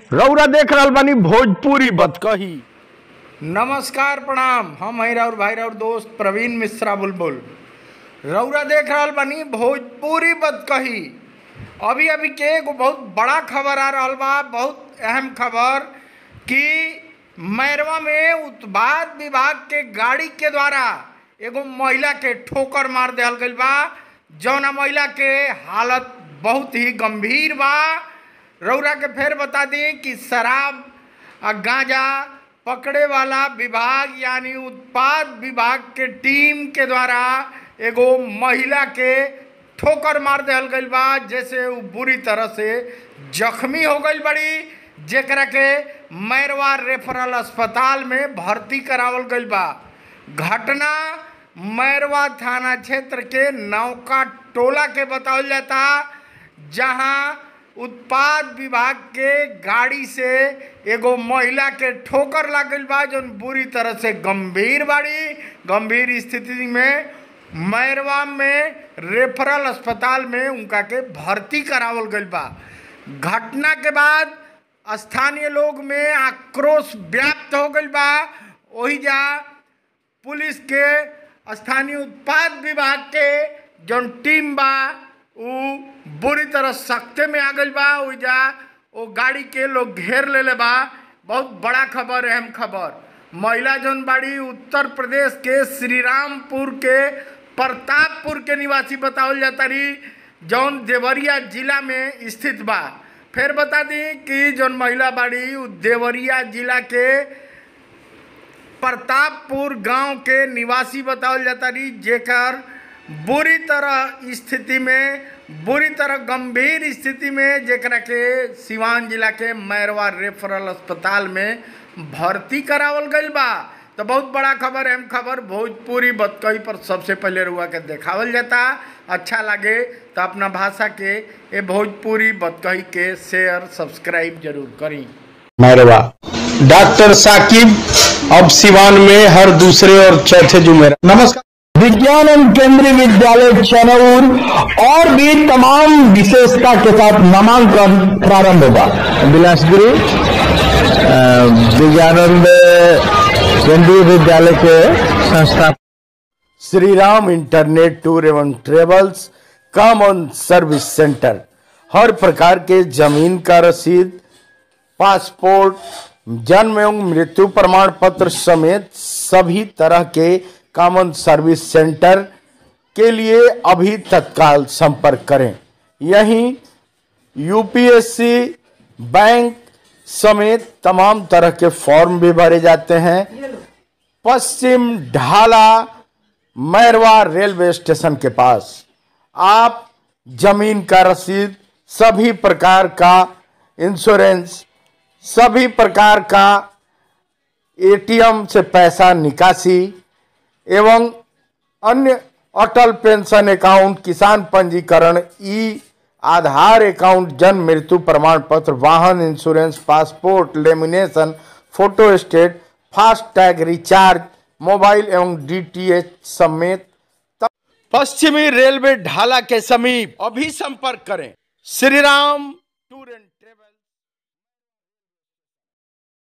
रौरा देख रहल बानी भोजपुरी बतकही नमस्कार प्रणाम हम हैं और भाई और दोस्त प्रवीण मिश्रा बुलबुल रौरा देख रहल बानी भोजपुरी बदकही अभी अभी के एगो बहुत बड़ा खबर आ रहल बा बहुत अहम खबर कि मैरवा में उत्पाद विभाग के गाड़ी के द्वारा एगो महिला के ठोकर मार दिहल गईल बा जौना महिला के हालत बहुत ही गंभीर बा रौरा के फिर बता दी कि शराब आ गांजा पकड़े वाला विभाग यानी उत्पाद विभाग के टीम के द्वारा एगो महिला के ठोकर मार दिहल गईल बा जैसे वो बुरी तरह से जख्मी हो गईल बड़ी जेकरा के मैरवा रेफरल अस्पताल में भर्ती करावल गईल बा घटना मैरवा थाना क्षेत्र के नौका टोला के बतावल जाता जहां उत्पाद विभाग के गाड़ी से एगो महिला के ठोकर लागल बा जौन बुरी तरह से गंभीर बाड़ी गंभीर स्थिति में मैरवा में रेफरल अस्पताल में उनका के भर्ती करावल गईल बा घटना के बाद स्थानीय लोग में आक्रोश व्याप्त हो गईल बा वही जा पुलिस के स्थानीय उत्पाद विभाग के जौन टीम बा उ बुरी तरह सख्ते में आ गईल बा ओइजा ओ गाड़ी के लोग घेर लेले बा बहुत बड़ा खबर अहम खबर महिला जौन बाड़ी उत्तर प्रदेश के श्रीरामपुर के प्रतापपुर के निवासी बतावल जाता रही जौन देवरिया जिला में स्थित बा फिर बता दी कि जौन महिला बाड़ी उ देवरिया जिला के प्रतापपुर गांव के निवासी बतावल जाता रही जेकर बुरी तरह स्थिति में बुरी तरह गंभीर स्थिति में जेकरा के सिवान जिला के मैरवा रेफरल अस्पताल में भर्ती करावल गईल बा तो बहुत बड़ा खबर अहम खबर भोजपुरी बतकही पर सबसे पहले रुआ के देखावल जाता अच्छा लगे तो अपना भाषा के ये भोजपुरी बतकही के शेयर सब्सक्राइब जरूर करी मैरवा डॉक्टर साकिब अब सिवान में हर दूसरे और चौथे जुमेरा नमस्कार विज्ञान एवं केंद्रीय विद्यालय चनौर और भी तमाम विशेषता के साथ नामांकन प्रारंभ होगा बिलासपुरी विज्ञानंद केंद्रीय विद्यालय के संस्था श्री राम इंटरनेट टूर एवं ट्रेवल्स कॉमन सर्विस सेंटर हर प्रकार के जमीन का रसीद पासपोर्ट जन्म एवं मृत्यु प्रमाण पत्र समेत सभी तरह के कॉमन सर्विस सेंटर के लिए अभी तत्काल संपर्क करें यहीं यूपीएससी बैंक समेत तमाम तरह के फॉर्म भी भरे जाते हैं पश्चिम ढाला मैरवा रेलवे स्टेशन के पास आप जमीन का रसीद सभी प्रकार का इंश्योरेंस सभी प्रकार का एटीएम से पैसा निकासी एवं अन्य अटल पेंशन अकाउंट किसान पंजीकरण ई आधार अकाउंट जन्म मृत्यु प्रमाण पत्र वाहन insurance passport lamination photostat fast tag recharge mobile एवं डीटीएच समेत पश्चिमी रेलवे ढाला के समीप अभी संपर्क करें श्री राम टूर एंड